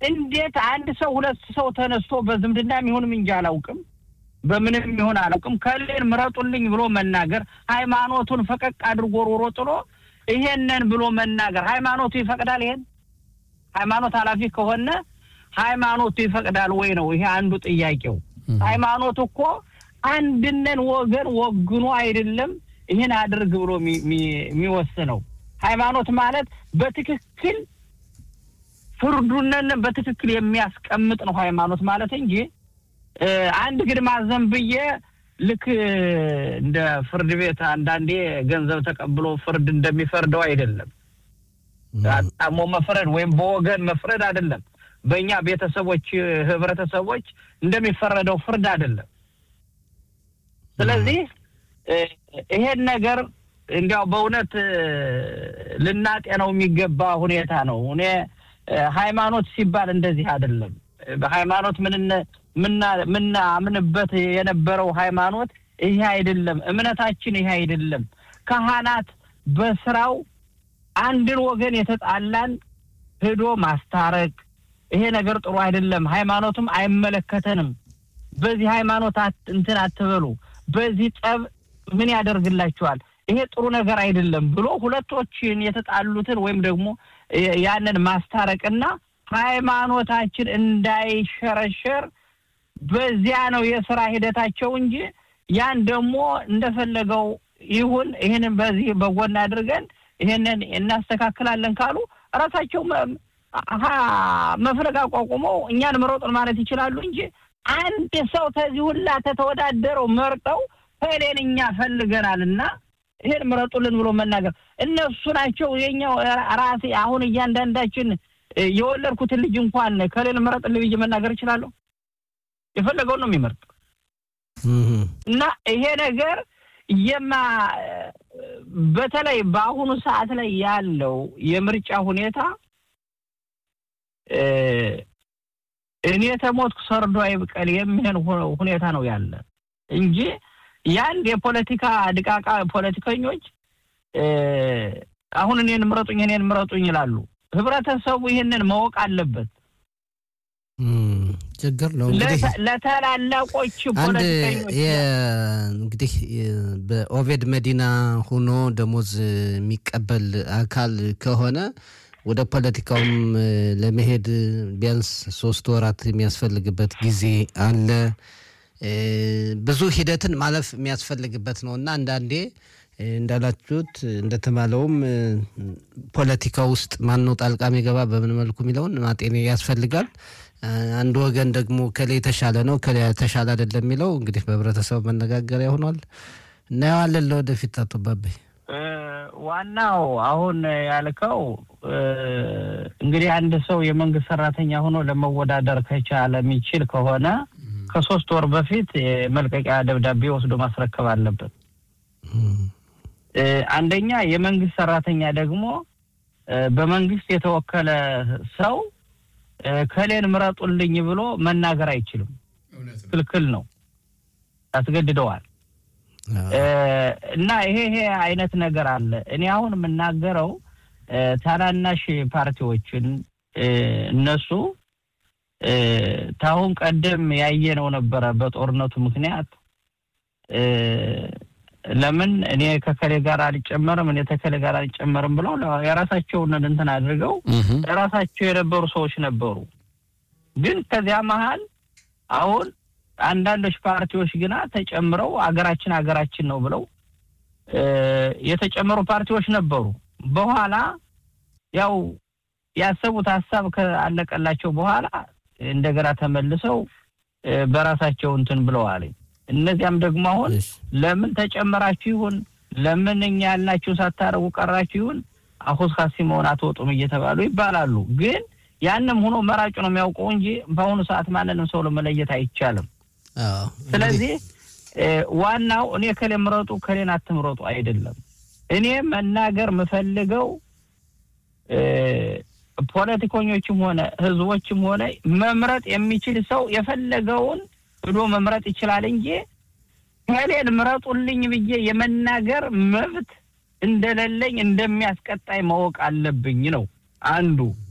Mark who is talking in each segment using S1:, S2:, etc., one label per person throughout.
S1: እንዴት አንድ ሰው ሁለት ሰው ተነስቶ በዝምድና የሚሆንም እንጂ አላውቅም፣ በምንም ይሆን አላውቅም፣ ከሌን ምረጡልኝ ብሎ መናገር ሃይማኖቱን ፈቀቅ አድርጎ ሮሮ ጥሎ ይሄንን ብሎ መናገር ሃይማኖቱ ይፈቅዳል? ይሄን ሃይማኖት ኃላፊ ከሆነ ሃይማኖቱ ይፈቅዳል ወይ ነው ይሄ አንዱ ጥያቄው። ሃይማኖት እኮ አንድነን ወገን ወግኖ አይደለም ይህን አድርግ ብሎ የሚወስነው። ሃይማኖት ማለት በትክክል ፍርዱነን በትክክል የሚያስቀምጥ ነው ሃይማኖት ማለት እንጂ አንድ ግድማ ዘንብዬ ልክ እንደ ፍርድ ቤት አንዳንዴ ገንዘብ ተቀብሎ ፍርድ እንደሚፈርደው አይደለም። አጣሞ መፍረድ ወይም በወገን መፍረድ አይደለም። በእኛ ቤተሰቦች፣ ህብረተሰቦች እንደሚፈረደው ፍርድ አይደለም። ስለዚህ ይሄን ነገር እንዲያው በእውነት ልናጤነው የሚገባ ሁኔታ ነው። እኔ ሃይማኖት ሲባል እንደዚህ አይደለም። በሃይማኖት ምናምንበት የነበረው ሃይማኖት ይሄ አይደለም። እምነታችን ይሄ አይደለም። ካህናት በስራው አንድን ወገን የተጣላን ሄዶ ማስታረቅ ይሄ ነገር ጥሩ አይደለም። ሃይማኖትም አይመለከተንም። በዚህ ሃይማኖት እንትን አትበሉ፣ በዚህ ጠብ ምን ያደርግላችኋል? ይሄ ጥሩ ነገር አይደለም ብሎ ሁለቶችን የተጣሉትን ወይም ደግሞ ያንን ማስታረቅና ሃይማኖታችን እንዳይሸረሸር በዚያ ነው የስራ ሂደታቸው እንጂ ያን ደግሞ እንደፈለገው ይሁን ይህንን በዚህ በጎን አድርገን ይህንን እናስተካክላለን ካሉ እራሳቸው መፍለግ አቋቁመው እኛን ምረጡን ማለት ይችላሉ እንጂ አንድ ሰው ከዚህ ሁላ ተተወዳደረው መርጠው ሄሌን እኛ ፈልገናል እና ይሄን ምረጡልን ብሎ መናገር እነሱ ናቸው የኛው ራሴ አሁን እያንዳንዳችን የወለድኩትን ልጅ እንኳን ከሌል ምረጥልኝ ብዬ መናገር እችላለሁ። የፈለገውን ነው የሚመርጥ እና ይሄ ነገር የማ በተለይ በአሁኑ ሰዓት ላይ ያለው የምርጫ ሁኔታ እኔ ተሞትኩ ሰርዶ አይብቀል የሚሆን ሁኔታ ነው ያለ እንጂ የአንድ የፖለቲካ ድቃቃ ፖለቲከኞች አሁን እኔን ምረጡኝ እኔን ምረጡኝ ይላሉ። ህብረተሰቡ ይህንን ማወቅ አለበት።
S2: ችግር ነው እንግዲህ
S1: ለታላላቆች
S2: አንድ እንግዲህ በኦቬድ መዲና ሆኖ ደሞዝ የሚቀበል አካል ከሆነ ወደ ፖለቲካውም ለመሄድ ቢያንስ ሶስት ወራት የሚያስፈልግበት ጊዜ አለ። ብዙ ሂደትን ማለፍ የሚያስፈልግበት ነው እና አንዳንዴ እንዳላችሁት እንደተባለውም ፖለቲካ ውስጥ ማነው ጣልቃ የሚገባ በምን መልኩ የሚለውን ማጤን ያስፈልጋል። አንድ ወገን ደግሞ ከሌ የተሻለ ነው ከሌ የተሻለ አይደለም የሚለው እንግዲህ በህብረተሰቡ መነጋገሪያ ሆኗል። እናየዋለን ለወደፊት። አቶ ባባይ
S1: ዋናው አሁን ያልከው እንግዲህ አንድ ሰው የመንግስት ሰራተኛ ሆኖ ለመወዳደር ከቻለ የሚችል ከሆነ ከሶስት ወር በፊት የመልቀቂያ ደብዳቤ ወስዶ ማስረከብ አለበት። አንደኛ የመንግስት ሰራተኛ ደግሞ በመንግስት የተወከለ ሰው ከሌን ምረጡልኝ ብሎ መናገር አይችልም። ክልክል ነው፣ ያስገድደዋል። እና ይሄ ይሄ አይነት ነገር አለ። እኔ አሁን የምናገረው ታናናሽ ፓርቲዎችን እነሱ ታሁን ቀደም ያየነው ነበረ በጦርነቱ ምክንያት ለምን እኔ ከከሌ ጋር አልጨመርም እኔ ተከሌ ጋር አልጨመርም ብለው የራሳቸውን እንትን አድርገው የራሳቸው የነበሩ ሰዎች ነበሩ። ግን ከዚያ መሀል አሁን አንዳንዶች ፓርቲዎች ግና ተጨምረው አገራችን አገራችን ነው ብለው የተጨመሩ ፓርቲዎች ነበሩ። በኋላ ያው ያሰቡት ሀሳብ ካለቀላቸው በኋላ እንደገና ተመልሰው በራሳቸው እንትን ብለዋል። እነዚያም ደግሞ አሁን ለምን ተጨመራችሁ ይሁን ለምን እኛ ያልናችሁ ሳታረጉ ቀራችሁ ይሁን አሁን ካሲ መሆን አትወጡም እየተባሉ ይባላሉ። ግን ያንም ሆኖ መራጩ ነው የሚያውቀው እንጂ በአሁኑ ሰዓት ማንንም ሰው ለመለየት አይቻልም። ስለዚህ ዋናው እኔ ከሌ ምረጡ ከሌን አትምረጡ አይደለም። እኔ መናገር የምፈልገው ፖለቲከኞችም ሆነ ህዝቦችም ሆነ መምረጥ የሚችል ሰው የፈለገውን ብሎ መምረጥ ይችላል እንጂ ከሌን ምረጡልኝ ብዬ የመናገር መብት እንደሌለኝ እንደሚያስቀጣይ ማወቅ አለብኝ ነው አንዱ።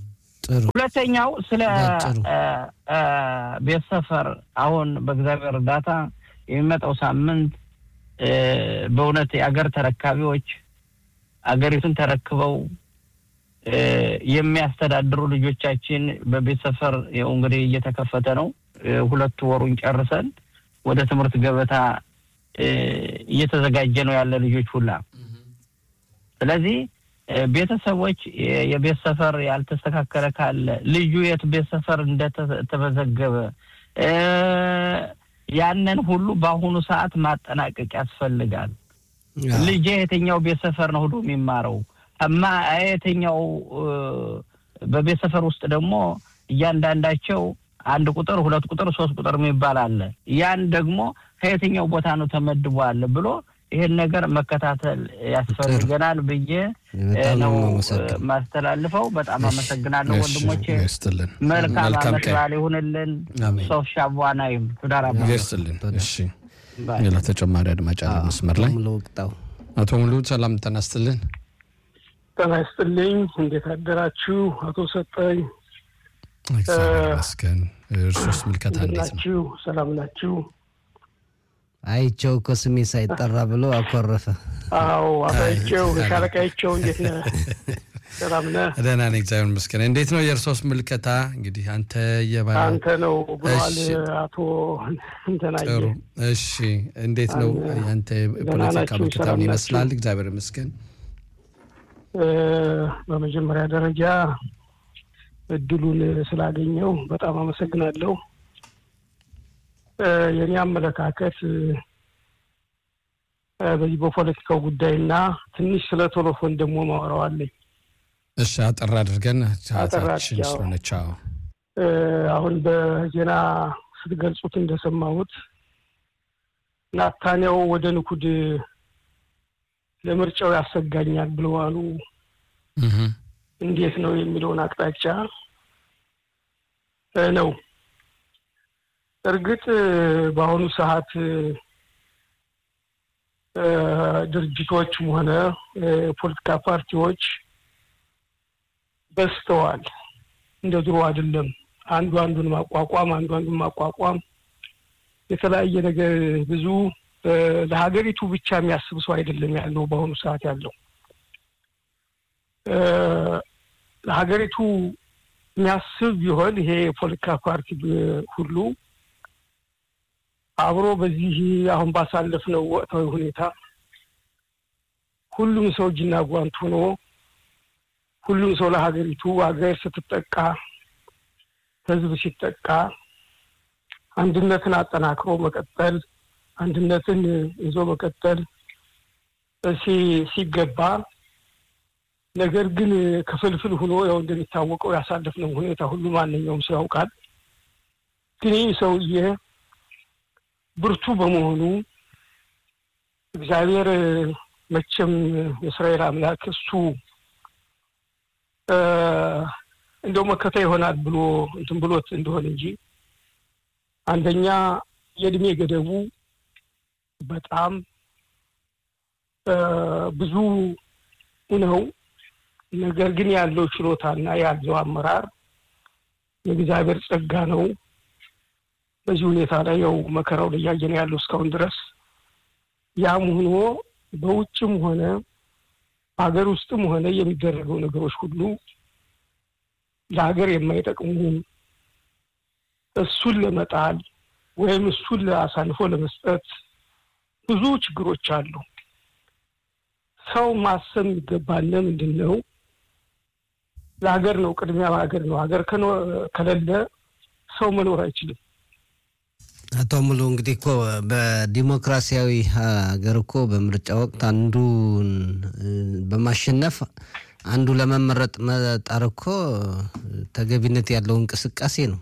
S2: ጥሩ
S1: ሁለተኛው ስለ
S2: ባጭሩ።
S1: እ፣ እ፣ ቤት ሰፈር አሁን በእግዚአብሔር እርዳታ የሚመጣው ሳምንት እ፣ በእውነት የአገር ተረካቢዎች አገሪቱን ተረክበው እ፣ የሚያስተዳድሩ ልጆቻችን በቤት ሰፈር ይኸው እንግዲህ እየተከፈተ ነው። እ፣ ሁለት ወሩን ጨርሰን ወደ ትምህርት ገበታ እ፣ እየተዘጋጀ ነው ያለ ልጆች ሁላ ስለዚህ እ፣ ቤተሰቦች የ- የቤት ሰፈር ያልተስተካከለ ካለ ልዩ የት ቤት ሰፈር እንደተመዘገበ እ፣ ያንን ሁሉ በአሁኑ ሰዓት ማጠናቀቅ ያስፈልጋል።
S2: አዎ።
S1: ልጄ የትኛው ቤት ሰፈር ነው ሄዶ የሚማረው እማ የትኛው እ፣ በቤት ሰፈር ውስጥ ደግሞ እያንዳንዳቸው አንድ ቁጥር ሁለት ቁጥር ሶስት ቁጥር የሚባል አለ። ያን ደግሞ ከየትኛው ቦታ ነው ተመድቧል ብሎ ይሄን ነገር መከታተል ያስፈልገናል ብዬ
S2: በጣም ነው
S1: ነው
S2: የማመሰግነው።
S1: ማስተላልፈው። በጣም አመሰግናለሁ
S3: እሺ፣
S1: ወንድሞቼ።
S3: ይስጥልን።
S1: መልካም
S3: መልካም
S1: አመት
S3: ቀን
S1: በዓል ይሁንልን።
S3: አሜን።
S1: ሶፍ ሻቧናይም ቱዳራ
S3: ይስጥልን። እሺ፣ ሌላ ተጨማሪ አድማጭ አለ መስመር ላይ
S2: ሙሉ ወቅጣው
S3: አቶ ሙሉ ሰላም ጤና ይስጥልን።
S4: ጤና ይስጥልኝ። እንዴት አደራችሁ? አቶ ሰጠኝ
S3: እግዚአብሔር ይመስገን። እርሶስ ምልከታ
S4: እንዴት
S3: እንዴት ነው?
S4: ናችሁ? ሰላም ናችሁ?
S2: አይቸው እኮ ስሜ ሳይጠራ ብሎ አኮረፈ።
S4: አዎ አባይቸው
S3: አይ፣
S4: ሻለቃይቸው እንዴት ነህ? ሰላም ነህ?
S3: ደህና ነኝ እግዚአብሔር ይመስገን። እንዴት ነው የእርሶስ ምልከታ? እንግዲህ አንተ የባ
S4: አንተ ነው ብለዋል
S3: እሺ።
S4: አቶ እንትናየ።
S3: ጥሩ እሺ፣ እንዴት ነው
S4: አን-
S3: ያንተ
S4: ደህና
S3: የፖለቲካ
S4: ናችሁ?
S3: ምልከታ
S4: ሰላም
S3: ምን
S4: ናችሁ?
S3: ይመስላል? እግዚአብሔር ይመስገን።
S4: እ፣ በመጀመሪያ ደረጃ እድሉን ስላገኘው በጣም አመሰግናለሁ። እ፣ የኔ አመለካከት እ፣ በዚህ በፖለቲካው ጉዳይና ትንሽ ስለ ቶሎፎን ደግሞ ማወራዋለኝ።
S3: እሺ፣ አጠር አድርገን ሰዓታችን
S4: አድርጌ፣ አዎ።
S3: ስለሆነች አዎ።
S4: እ፣ አሁን በዜና ስትገልጹት እንደሰማሁት ናታንያው ወደ ንኩድ ለምርጫው ያሰጋኛል ብለዋሉ።
S3: እህ፣
S4: እንዴት ነው የሚለውን አቅጣጫ እ፣ ነው። እርግጥ እ፣ በአሁኑ ሰዓት እ፣ እ፣ ድርጅቶችም ሆነ እ፣ ፖለቲካ ፓርቲዎች በዝተዋል። እንደ ድሮ አይደለም። አንዱ አንዱን ማቋቋም አንዱ አንዱን ማቋቋም የተለያየ ነገር ብዙ እ፣ ለሀገሪቱ ብቻ የሚያስብ ሰው አይደለም ያለው በአሁኑ ሰዓት ያለው እ፣ ለሀገሪቱ የሚያስብ ቢሆን ይሄ የፖለቲካ ፓርቲ ብ- ሁሉ አብሮ በዚህ አሁን ባሳለፍነው ወቅታዊ ሁኔታ ሁሉም ሰው እጅና ጓንት ሆኖ ሁሉም ሰው ለሀገሪቱ ሀገር ስትጠቃ ሕዝብ ሲጠቃ አንድነትን አጠናክሮ መቀጠል አንድነትን ይዞ መቀጠል ሲ- ሲገባ ነገር ግን ክፍልፍል ሆኖ ያው እንደሚታወቀው ያሳለፍነው ሁኔታ ሁሉ ማንኛውም ሰው ያውቃል። ግን ይህ ሰውዬ ብርቱ በመሆኑ እግዚአብሔር መቼም የእስራኤል አምላክ እሱ እ፣ እንደው መከታ ይሆናል ብሎ እንትን ብሎት እንደሆነ እንጂ አንደኛ የእድሜ ገደቡ በጣም እ፣ ብዙ ነው። ነገር ግን ያለው ችሎታና ያለው አመራር የእግዚአብሔር ጸጋ ነው። በዚህ ሁኔታ ላይ ያው መከራው ላይ እያየን ያለው እስካሁን ድረስ ያም ሆኖ በውጭም ሆነ በሀገር ውስጥም ሆነ የሚደረገው ነገሮች ሁሉ ለሀገር የማይጠቅሙ እሱን ለመጣል ወይም እሱን አሳልፎ ለመስጠት ብዙ ችግሮች አሉ። ሰው ማሰብ የሚገባን ምንድን ነው? ለሀገር ነው፣ ቅድሚያ ሀገር ነው። ሀገር ከኖ- ከሌለ ሰው መኖር አይችልም።
S2: አቶ ሙሉ እንግዲህ እኮ በዲሞክራሲያዊ ሀገር እኮ በምርጫ ወቅት አንዱን እ፣ በማሸነፍ አንዱ ለመመረጥ መጣር እኮ ተገቢነት ያለው እንቅስቃሴ ነው።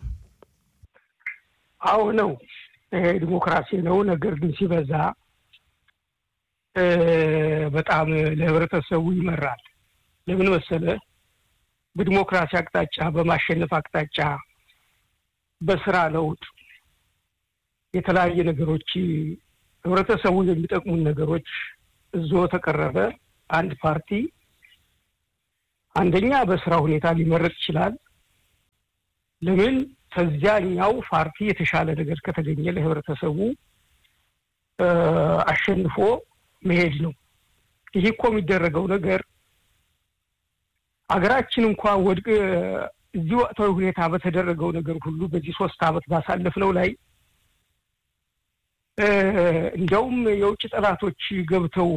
S4: አዎ ነው፣ ይሄ ዲሞክራሲ ነው። ነገር ግን ሲበዛ እ፣ በጣም ለህብረተሰቡ ይመራል። ለምን መሰለ? በዲሞክራሲ አቅጣጫ፣ በማሸነፍ አቅጣጫ፣ በስራ ለውጥ የተለያየ ነገሮች ህብረተሰቡ የሚጠቅሙን ነገሮች እዞ ተቀረበ አንድ ፓርቲ አንደኛ በስራ ሁኔታ ሊመረጥ ይችላል። ለምን ከዚያኛው ፓርቲ የተሻለ ነገር ከተገኘ ለህብረተሰቡ አሸንፎ መሄድ ነው። ይህ እኮ የሚደረገው ነገር አገራችን እንኳ ወድቅ እዚህ ወቅታዊ ሁኔታ በተደረገው ነገር ሁሉ በዚህ ሶስት ዓመት ባሳለፍነው ላይ እንዲያውም የውጭ ጠላቶች ገብተው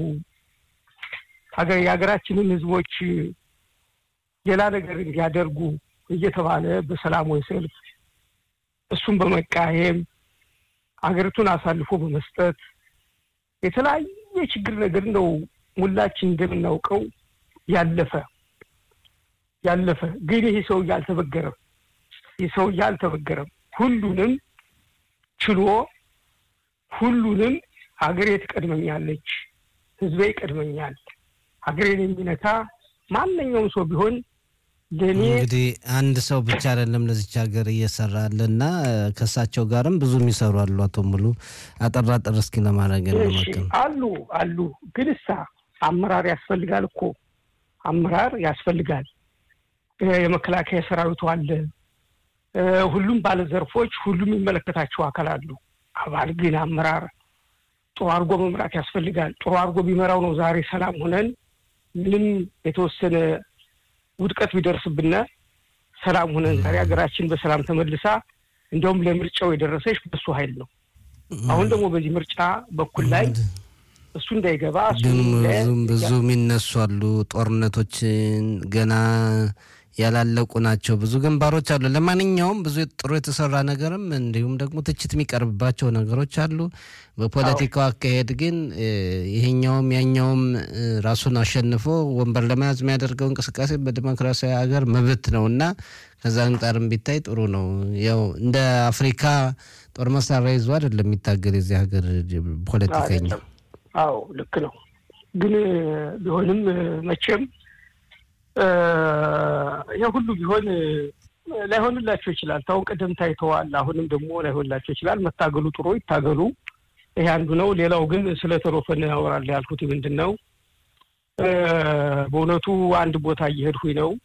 S4: የሀገራችንን ህዝቦች ሌላ ነገር እንዲያደርጉ እየተባለ በሰላማዊ ሰልፍ እሱን በመቃየም አገሪቱን አሳልፎ በመስጠት የተለያየ ችግር ነገር ነው ሁላችን እንደምናውቀው ያለፈ ያለፈ ግን ይህ ሰውዬ አልተበገረም። ይህ ሰውዬ አልተበገረም። ሁሉንም ችሎ ሁሉንም ሀገሬ ትቀድመኛለች፣ ህዝቤ ይቀድመኛል፣ ሀገሬን የሚነካ ማንኛውም ሰው ቢሆን ለእኔ
S2: እንግዲህ አንድ ሰው ብቻ አይደለም ለዚች ሀገር እየሰራ አለና ከእሳቸው ጋርም ብዙ የሚሰሩ አሉ። አቶ ሙሉ አጠር አጠር እስኪ ለማድረግ እንሞክር።
S4: አሉ አሉ። ግን እሳ አመራር ያስፈልጋል እኮ አመራር ያስፈልጋል። የመከላከያ ሰራዊቱ አለ። ሁሉም ባለዘርፎች፣ ሁሉም የሚመለከታቸው አካል አሉ። አባል ግን አመራር ጥሩ አድርጎ መምራት ያስፈልጋል። ጥሩ አድርጎ ቢመራው ነው ዛሬ ሰላም ሆነን ምንም የተወሰነ ውድቀት ቢደርስብን ሰላም ሆነን ዛሬ ሀገራችን በሰላም ተመልሳ እንዲያውም ለምርጫው የደረሰች በሱ ኃይል ነው። አሁን ደግሞ በዚህ ምርጫ በኩል ላይ እሱ እንዳይገባ
S2: ግን ብዙም ብዙ የሚነሱ አሉ። ጦርነቶችን ገና ያላለቁ ናቸው። ብዙ ግንባሮች አሉ። ለማንኛውም ብዙ ጥሩ የተሰራ ነገርም እንዲሁም ደግሞ ትችት የሚቀርብባቸው ነገሮች አሉ። በፖለቲካው አካሄድ ግን ይሄኛውም ያኛውም ራሱን አሸንፎ ወንበር ለመያዝ የሚያደርገው እንቅስቃሴ በዲሞክራሲያዊ ሀገር መብት ነው እና ከዛ አንጻርም ቢታይ ጥሩ ነው። ያው እንደ አፍሪካ ጦር መሳሪያ ይዞ አይደለም የሚታገል የዚህ ሀገር ፖለቲከኛ።
S4: አዎ ልክ ነው። ግን ቢሆንም መቼም ይህ ሁሉ ቢሆን ላይሆንላቸው ይችላል። ታሁን ቀደም ታይተዋል። አሁንም ደግሞ ላይሆንላቸው ይችላል። መታገሉ ጥሩ ይታገሉ። ይሄ አንዱ ነው። ሌላው ግን ስለ ተሮፈን ያወራል ያልኩት ምንድን ነው፣ በእውነቱ አንድ ቦታ እየሄድኩኝ ነው።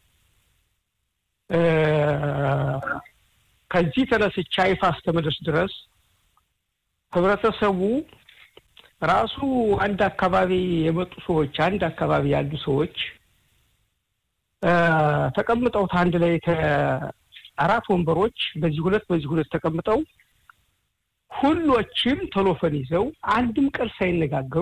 S4: ከዚህ ተነስቻ ይፋ እስከምደርስ ድረስ ህብረተሰቡ ራሱ አንድ አካባቢ የመጡ ሰዎች አንድ አካባቢ ያሉ ሰዎች ተቀምጠው አንድ ላይ አራት ወንበሮች በዚህ ሁለት በዚህ ሁለት ተቀምጠው ሁሎችም ቴሌፎን ይዘው አንድም ቃል ሳይነጋገሩ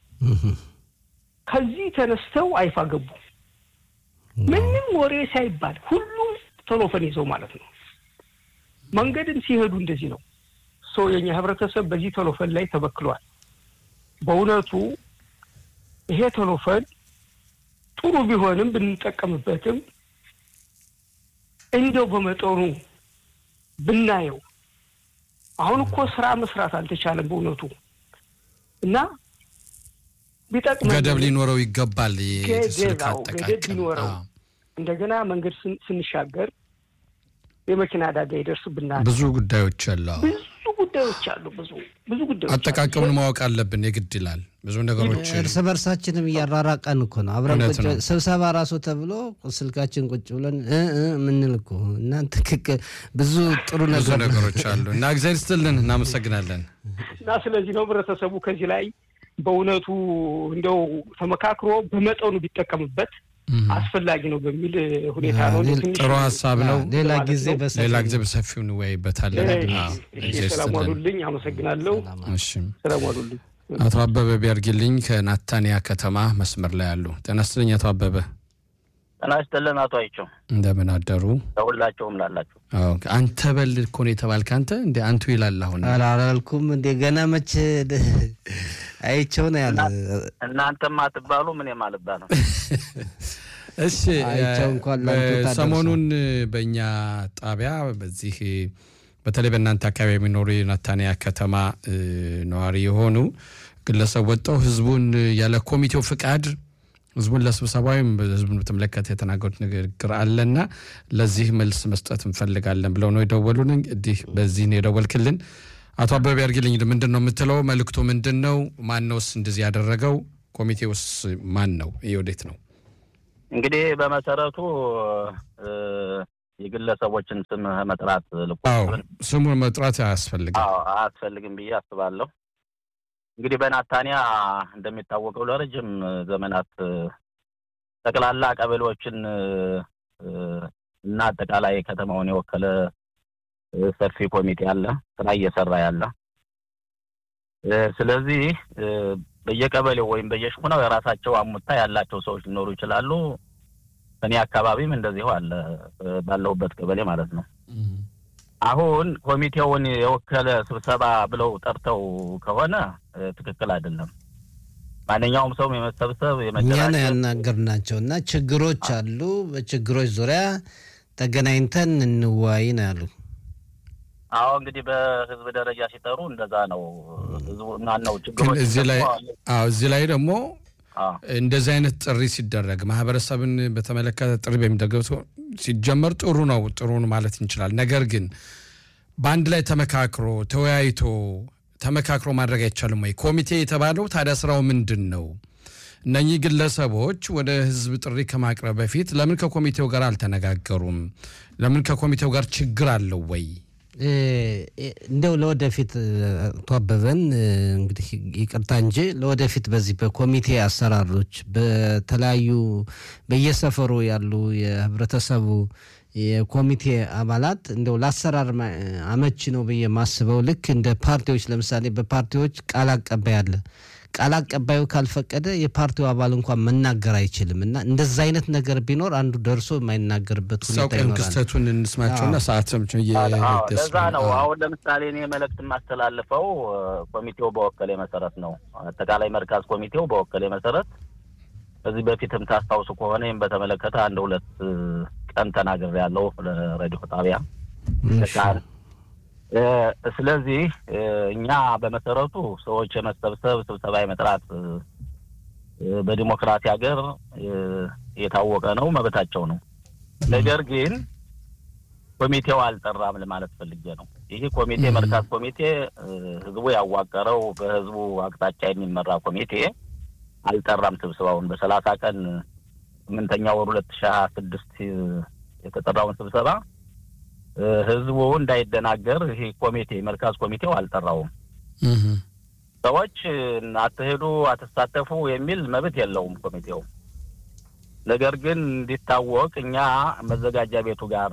S4: ከዚህ ተነስተው አይፋ ገቡ። ምንም ወሬ ሳይባል ሁሉም ቴሌፎን ይዘው ማለት ነው። መንገድም ሲሄዱ እንደዚህ ነው። ሰው የኛ ህብረተሰብ በዚህ ቴሌፎን ላይ ተበክሏል። በእውነቱ ይሄ ቴሌፎን ጥሩ ቢሆንም ብንጠቀምበትም እንደው በመጠኑ ብናየው አሁን እኮ ስራ መስራት አልተቻለም በእውነቱ እና ቢጠቅም
S3: ገደብ ሊኖረው ይገባል። ስልክ
S4: ገደብ
S3: አጠቃቀም
S4: ቢኖረው እንደገና መንገድ ስንሻገር የመኪና አደጋ ይደርስብናል።
S3: ብዙ ጉዳዮች አሉ።
S4: ብዙ ጉዳዮች አሉ። ብዙ ብዙ ጉዳዮች አሉ።
S3: አጠቃቀሙን ማወቅ አለብን የግድ ይላል። ብዙ ነገሮች
S2: እርስ በርሳችንም እያራራቀን እኮ ነው። አብረን
S3: እውነት
S2: ቁጭ
S3: ነው።
S2: ስብሰባ ራሱ ተብሎ ስልካችን ቁጭ ብለን እ እ የምንል እኮ እና ትክክል ብዙ ጥሩ
S3: ብዙ
S2: ነገር
S3: ነገሮች አሉ እና እግዚአብሔር ይስጥልን፣ እናመሰግናለን።
S4: እና ስለዚህ ነው ህብረተሰቡ ከዚህ ላይ በእውነቱ እንደው ተመካክሮ በመጠኑ ቢጠቀምበት አስፈላጊ ነው በሚል ሁኔታ ነው።
S2: ሌላ-
S4: ትንሽ
S3: ጥሩ ሀሳብ ነው።
S2: ሌላ
S4: ማለት
S2: ጊዜ
S4: ነው።
S2: በሰፊው
S3: ሌላ ጊዜ በሰፊው እንወያይበታለን።
S4: እሺ፣
S3: አዎ፣
S4: እሺ፣
S3: እግዚአብሔር
S4: ሰላም
S3: ይስጥልን።
S4: ዋሉልኝ። አመሰግናለሁ።
S3: እሺ
S4: ሰላም ዋሉልኝ።
S3: አቶ አበበ ቢያርግልኝ ከናታንያ ከተማ መስመር ላይ አሉ። ጤና ይስጥልኝ አቶ አበበ፣
S5: ጤና ይስጥልን አቶ አይቸው
S3: እንደምን አደሩ?
S5: ለሁላቸውም ላላችሁ
S3: አዎ፣ አንተ በል እኮ ነው የተባልክ። አንተ እንደ አንቱ ይላል አሁን
S2: አላልኩም እንደ ገና መቼ አይቸው ነው ያለ
S5: እናንተም አትባሉ ምንም አልባልም።
S3: እሺ
S2: አይቼው እንኳን ላንቱ
S3: እ፣
S2: ታደርሰው።
S3: ሰሞኑን በእኛ ጣቢያ በዚህ በተለይ በእናንተ አካባቢ የሚኖሩ የናታንያ ከተማ እ፣ ነዋሪ የሆኑ ግለሰብ ወጥተው ህዝቡን ያለ ኮሚቴው ፍቃድ ህዝቡን ለስብሰባ ወይም ህዝቡን በተመለከተ የተናገሩት ንግግር አለና ለዚህ መልስ መስጠት እንፈልጋለን ብለው ነው የደወሉን። እንግዲህ በዚህ ነው የደወልክልን። አቶ አበበ ያርግልኝ ምንድን ነው የምትለው? መልእክቱ ምንድን ነው? ማነውስ እንደዚህ ያደረገው? ኮሚቴውስ ማን ነው? ይህ ወዴት ነው?
S5: እንግዲህ በመሰረቱ እ፣ የግለሰቦችን ስም መጥራት
S3: አዎ
S5: ልቆጥብን
S3: ስሙን መጥራት አያስፈልግም።
S5: አዎ አያስፈልግም ብዬ አስባለሁ። እንግዲህ በናታንያ እንደሚታወቀው ለረጅም ዘመናት እ፣ ጠቅላላ ቀበሌዎችን እ፣ እና አጠቃላይ ከተማውን የወከለ እ፣ ሰፊ ኮሚቴ አለ፣ ስራ እየሰራ ያለ እ፣ ስለዚህ እ፣ በየቀበሌው ወይም በየሽኩናው የራሳቸው አሙታ ያላቸው ሰዎች ሊኖሩ ይችላሉ። እኔ አካባቢም እንደዚሁ አለ እ፣ ባለሁበት ቀበሌ ማለት ነው። አሁን ኮሚቴውን የወከለ ስብሰባ ብለው ጠርተው ከሆነ እ፣ ትክክል አይደለም። ማንኛውም ሰው የመሰብሰብ
S2: እኛ ነው
S5: የመደራጀት
S2: ያናገርናቸው እና ችግሮች አሉ። በችግሮች ዙሪያ ተገናኝተን እንወያይ ነው ያሉ።
S5: አዎ እንግዲህ በህዝብ ደረጃ ሲጠሩ እንደዛ ነው። ህዝቡ ማን ነው
S3: ግን
S5: ችግሮች
S3: እዚህ ላይ
S5: ደግሞ-
S3: አዎ እዚህ ላይ ደግሞ
S5: አዎ
S3: እንደዚህ አይነት ጥሪ ሲደረግ ማህበረሰብን በተመለከተ ጥሪ በሚደረግ ሰው ሲጀመር ጥሩ ነው ጥሩ ነው ማለት እንችላል። ነገር ግን በአንድ ላይ ተመካክሮ ተወያይቶ ተመካክሮ ማድረግ አይቻልም ወይ? ኮሚቴ የተባለው ታዲያ ስራው ምንድን ነው? እነኚህ ግለሰቦች ወደ ህዝብ ጥሪ ከማቅረብ በፊት ለምን ከኮሚቴው ጋር አልተነጋገሩም? ለምን ከኮሚቴው ጋር ችግር አለው ወይ?
S2: እ፣ እንደው ለወደፊት እ፣ አቶ አበበን እ፣ እንግዲህ ይቅርታ እንጂ ለወደፊት በዚህ በኮሚቴ አሰራሮች በተለያዩ በየሰፈሩ ያሉ የህብረተሰቡ የኮሚቴ አባላት እንደው ለአሰራር ማ- አመቺ ነው ብዬ ማስበው ልክ እንደ ፓርቲዎች ለምሳሌ በፓርቲዎች ቃል አቀባይ አለ። ቃል አቀባዩ ካልፈቀደ የፓርቲው አባል እንኳን መናገር አይችልም እና እንደዛ አይነት ነገር ቢኖር አንዱ ደርሶ የማይናገርበት ሁኔታ
S3: ሰውቀን
S2: ይኖራል።
S3: ክስተቱን እንስማቸውና ሰዓት ሰምች
S5: አዎ፣ ለዛ ነው አሁን ለምሳሌ እኔ መልእክት የማስተላልፈው እ፣ ኮሚቴው በወከሌ መሰረት ነው። አጠቃላይ መርካዝ ኮሚቴው በወከሌ መሰረት ከዚህ በፊትም ታስታውሱ ከሆነ ይህም በተመለከተ አንድ ሁለት እ፣ ቀን ተናግሬ ያለው ለሬዲዮ ጣቢያ
S2: እሺ።
S5: ቃል እ፣ ስለዚህ እ፣ እኛ በመሰረቱ ሰዎች የመሰብሰብ ስብሰባ የመጥራት እ፣ እ፣ በዲሞክራሲ ሀገር እ፣ የታወቀ ነው፣ መብታቸው ነው። ነገር ግን ኮሚቴው አልጠራም ለማለት ፈልጌ ነው። ይህ ኮሚቴ
S3: Mhm.
S5: መርካዝ ኮሚቴ እ፣ ህዝቡ ያዋቀረው በህዝቡ አቅጣጫ የሚመራ ኮሚቴ አልጠራም ስብሰባውን በሰላሳ ቀን ስምንተኛ ወር ሁለት ሺህ ሀያ ስድስት የተጠራውን ስብሰባ እ፣ ህዝቡ እንዳይደናገር ይህ ኮሚቴ መርካዝ ኮሚቴው አልጠራውም። ሰዎች እ፣ አትሄዱ፣ አትሳተፉ የሚል መብት የለውም ኮሚቴው። ነገር ግን እንዲታወቅ እኛ መዘጋጃ ቤቱ ጋር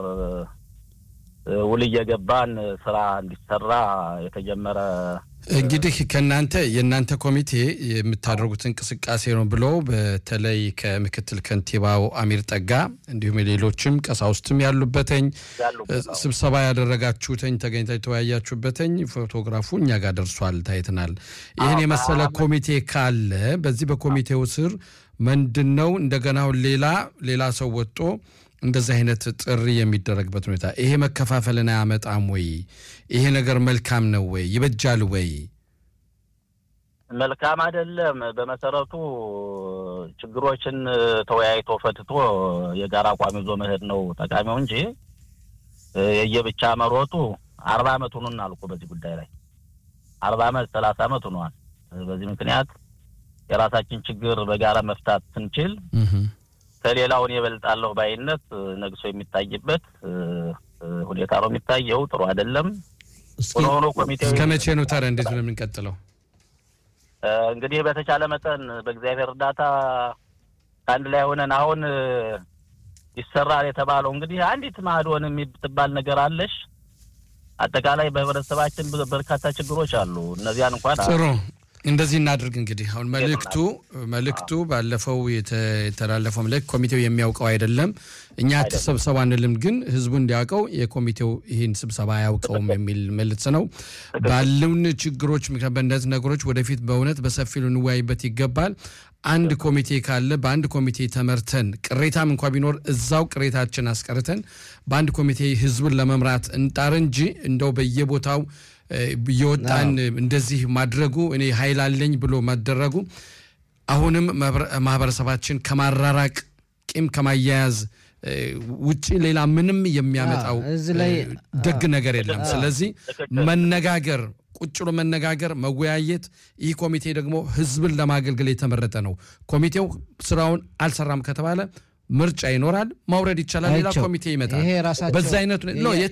S5: እ፣ ውል እየገባን ስራ እንዲሰራ የተጀመረ
S3: እንግዲህ ከእናንተ የእናንተ ኮሚቴ የምታደርጉት እንቅስቃሴ ነው ብሎ በተለይ ከምክትል ከንቲባው አሚር ጠጋ እንዲሁም ሌሎችም ቀሳውስትም ያሉበተኝ
S5: ያሉበት ነው።
S3: ስብሰባ ያደረጋችሁተኝ ተገኝታ የተወያያችሁበተኝ ፎቶግራፉ እኛ ጋር ደርሷል፣ ታይተናል። ይህን
S5: አዎ፣
S3: የመሰለ
S5: አዎ።
S3: ኮሚቴ ካለ በዚህ በኮሚቴው ስር ምንድን ነው እንደገና አሁን ሌላ ሌላ ሰው ወጥቶ እንደዚህ አይነት ጥሪ የሚደረግበት ሁኔታ ይሄ መከፋፈልን አያመጣም ወይ? ይሄ ነገር መልካም ነው ወይ? ይበጃል ወይ?
S5: መልካም አይደለም። በመሰረቱ ችግሮችን ተወያይቶ ፈትቶ የጋራ አቋም ይዞ መሄድ ነው ጠቃሚው እንጂ እ፣ የየብቻ መሮጡ አርባ አመት ሆኖን አልኩ በዚህ ጉዳይ ላይ አርባ አመት ሰላሳ አመት ሆኗል። በዚህ ምክንያት የራሳችን ችግር በጋራ መፍታት ስንችል ከሌላውን የበልጣለሁ ባይነት እ፣ ነግሶ የሚታይበት እ፣ እ፣ ሁኔታ ነው የሚታየው። ጥሩ አይደለም።
S2: እስኪ
S5: ሆኖ ሆኖ ኮሚቴው
S3: እስከ መቼ ነው ታዲያ እንዴት ነው የምንቀጥለው?
S5: እ፣ እንግዲህ በተቻለ መጠን በእግዚአብሔር እርዳታ ከአንድ ላይ ሆነን አሁን እ፣ ይሰራል የተባለው እንግዲህ አንዲት ማዕዶን የምትባል ነገር አለሽ። አጠቃላይ በህብረተሰባችን ብዙ- በርካታ ችግሮች አሉ። እነዚያን እንኳን
S3: ጥሩ እንደዚህ እናድርግ እንግዲህ አሁን መልእክቱ መልእክቱ ባለፈው የተ- የተላለፈው መልእክት ኮሚቴው የሚያውቀው አይደለም። እኛ ተሰብሰቡ አንልም፣ ግን ህዝቡ እንዲያውቀው የኮሚቴው ይህን ስብሰባ አያውቀውም የሚል መልእክት ነው። ባሉን ችግሮች ምክንያት በእነዚህ ነገሮች ወደፊት በእውነት በሰፊው ልንወያይበት ይገባል። አንድ ኮሚቴ ካለ በአንድ ኮሚቴ ተመርተን ቅሬታም እንኳ ቢኖር እዛው ቅሬታችን አስቀርተን በአንድ ኮሚቴ ህዝቡን ለመምራት እንጣር እንጂ እንደው በየቦታው እ፣ እየወጣን እንደዚህ ማድረጉ እኔ ኃይል አለኝ ብሎ ማደረጉ አሁንም ማህበረ- ማህበረሰባችን ከማራራቅ ቂም ከማያያዝ እ፣ ውጪ ሌላ ምንም የሚያመጣው
S2: አዎ፣ እዚህ ላይ
S3: እ፣ ደግ ነገር የለም። ስለዚህ መነጋገር ቁጭ ብሎ መነጋገር፣ መወያየት። ይህ ኮሚቴ ደግሞ ህዝብን ለማገልገል የተመረጠ ነው። ኮሚቴው ስራውን አልሰራም ከተባለ ምርጫ ይኖራል፣ ማውረድ ይቻላል፣ ሌላ
S2: አይቼው።
S3: ኮሚቴ ይመጣል።
S2: ይሄ ራሳቸው
S3: በዛ አይነት ነው